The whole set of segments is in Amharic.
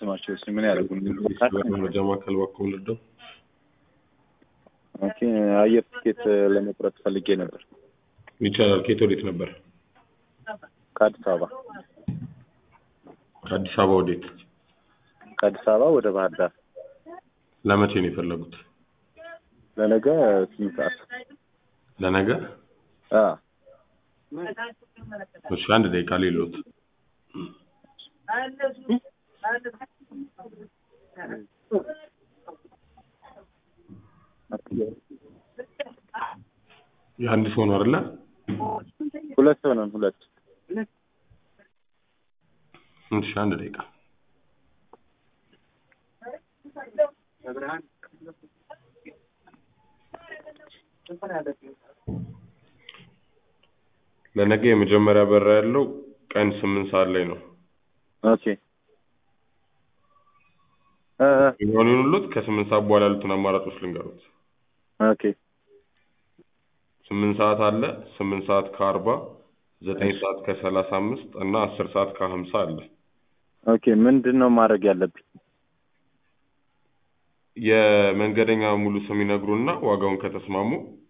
ስማቸው እሱ ምን ያደርጉ መረጃ ማዕከል ባኮ ልደው ኦኬ አየር ትኬት ለመቁረጥ ፈልጌ ነበር ይቻላል። ከየት ወዴት ነበር? ከአዲስ አበባ ከአዲስ አበባ ወዴት? ከአዲስ አበባ ወደ ባህር ዳር ለመቼ ነው የፈለጉት? ለነገ ስምንት ሰዓት ለነገ? አ እሺ አንድ ደቂቃ ሌሎት የአንድ ሰው ነው አይደለ? ሁለት ሰው ነን ሁለት እሺ አንድ ደቂቃ ለነገ የመጀመሪያ በራ ያለው ቀን ስምንት ሰዓት ላይ ነው። ኦኬ እ እ የሚሆኑን ሁሉት ከስምንት ሰዓት በኋላ ያሉትን አማራጮች ልንገሩት። ኦኬ ስምንት ሰዓት አለ፣ ስምንት ሰዓት ከአርባ ዘጠኝ ሰዓት ከሰላሳ አምስት እና አስር ሰዓት ከሀምሳ አለ። ኦኬ ምንድን ነው ማድረግ ያለብኝ? የመንገደኛ ሙሉ ስም ይነግሩና ዋጋውን ከተስማሙ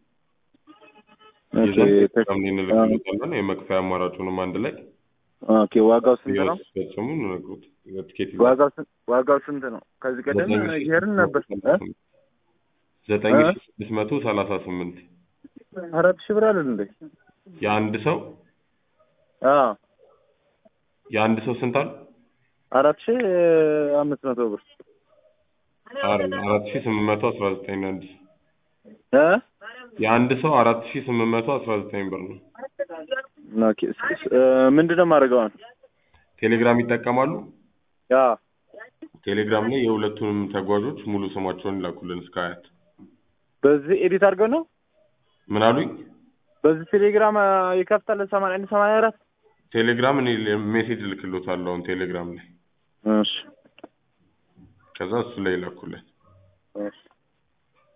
ኦኬ ይዘን ተ- ቴሌግራም ላይ እንልክሎታለን። የመክፈያ አማራጩንም አንድ ላይ ኦኬ ዋጋው ስንት ነው? ሲፈጽሙ እንነግሩት። የትኬት ዋጋው ስንት ዋጋው ስንት ነው? ከዚህ ቀደም ይሄርን ነበር እ? ዘጠኝ እ? ሺ ስድስት መቶ ሰላሳ ስምንት አራት ሺህ ብር አይደል እንዴ? የአንድ ሰው አ የአንድ ሰው ስንት አለ? አራት ሺህ አምስት መቶ ብር አይደል አራት ሺ ስምንት መቶ አስራ ዘጠኝ ነው አንድ እ የአንድ ሰው አራት ሺ ስምንት መቶ አስራ ዘጠኝ ብር ነው። ኦኬ ስ- ስ- እ፣ ምንድን ነው የማደርገው አሁን? ቴሌግራም ይጠቀማሉ? ያ ቴሌግራም ላይ የሁለቱንም ተጓዦች ሙሉ ስማቸውን ይላኩልን እስከ አያት። በዚህ ኤዲት አድርገው ነው ምን አሉኝ? በዚህ ቴሌግራም አ፣ ይከፍታል ሰማንያ አንድ ሰማንያ አራት ቴሌግራም እኔ ሜሴጅ ልክሎታለሁ አሁን ቴሌግራም ላይ እሺ ከዛ እሱ ላይ ይላኩልን። እሺ